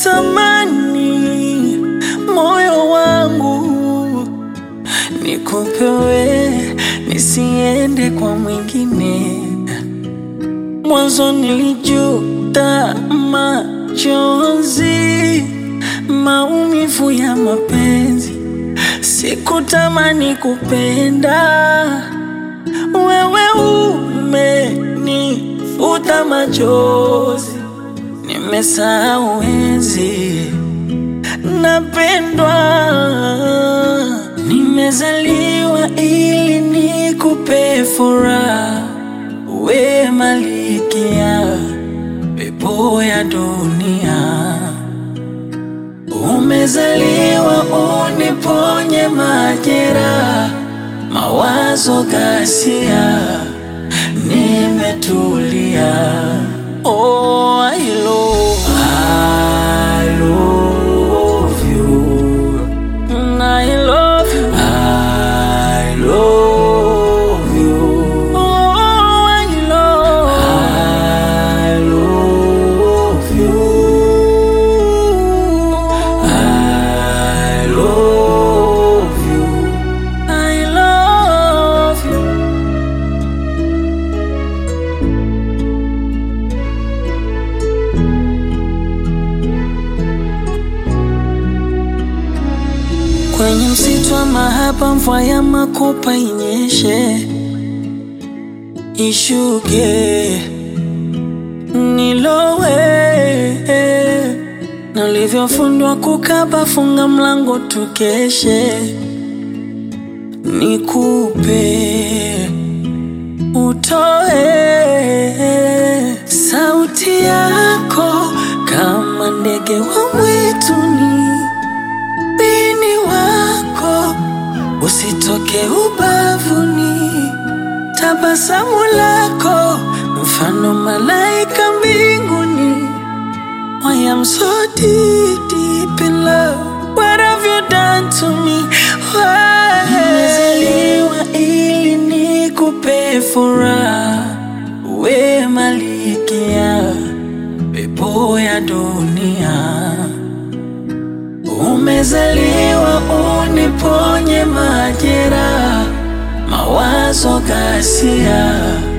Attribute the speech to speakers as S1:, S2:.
S1: natamani moyo wangu nikupewe, nisiende kwa mwingine. Mwanzo nilijuta machozi, maumivu ya mapenzi, sikutamani kupenda. Wewe umenifuta machozi, nimesahau enzi napendwa. Nimezaliwa ili nikupe furaha, we malikia pepo ya dunia. Umezaliwa uniponye majeraha, mawazo ghasia, nimetulia. Oh, I love, I love you. Mm, I love you. I love you. Oh, I love, I love you. I love you. I love you. Kwenye msitu wa mahaba, mvua ya makopa inyeshe, ishuke, nilowe na ulivyofundwa kukaba, funga mlango tukeshe, nikupe utoe sauti yako kama ndege wa mwituni ubini wako usitoke ubavuni, tabasamu lako mfano malaika mbinguni. I am so deep, deep in love. What have you done to me? Why? Nimezaliwa ili nikupe furaha, we malikia pepo ya dunia. Umezaliwa uniponye majeraha, mawazo ghasia,